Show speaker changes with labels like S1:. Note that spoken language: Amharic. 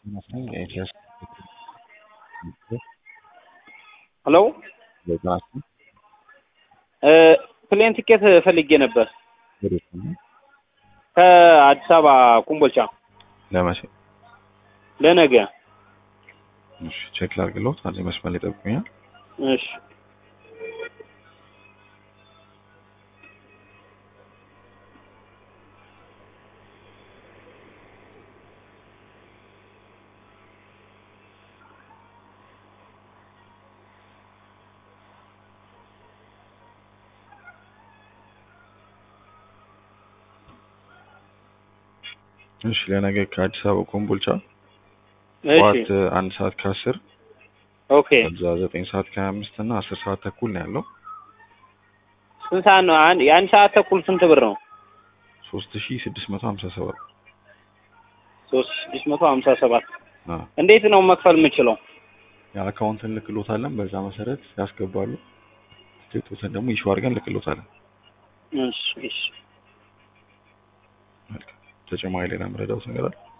S1: nothing. I just
S2: ሄሎ ፕሌን ቲኬት ፈልጌ ነበር ከአዲስ አበባ ኮምቦልቻ
S1: ለመቼ?
S2: ለነገ።
S1: እሺ ቼክ ላድርግልዎት። አንዴ መስመር ላይ ጠብቁኛል።
S2: እሺ
S1: እሺ ለነገ ከአዲስ አበባ ኮምቦልቻ
S2: እሺ
S1: ጠዋት አንድ ሰዓት ከአስር
S2: ኦኬ።
S1: ከዛ ዘጠኝ ሰዓት ከሀያ አምስት እና አስር ሰዓት ተኩል ነው ያለው።
S2: ስንት ሰዓት ነው? አንድ የአንድ ሰዓት ተኩል ስንት ብር ነው?
S1: ሶስት ሺ ስድስት መቶ ሀምሳ ሰባት
S2: ሶስት ስድስት መቶ ሀምሳ ሰባት
S1: አዎ
S2: እንዴት ነው መክፈል የምችለው?
S1: የአካውንት እንልክሎታለን። በዛ መሰረት ያስገባሉ። ትኬቶትን ደግሞ ኢሹ አድርገን እንልክሎታለን።
S2: እሺ እሺ
S1: መልካም። ተጨማሪ ሌላ መረዳት ነገር አለ?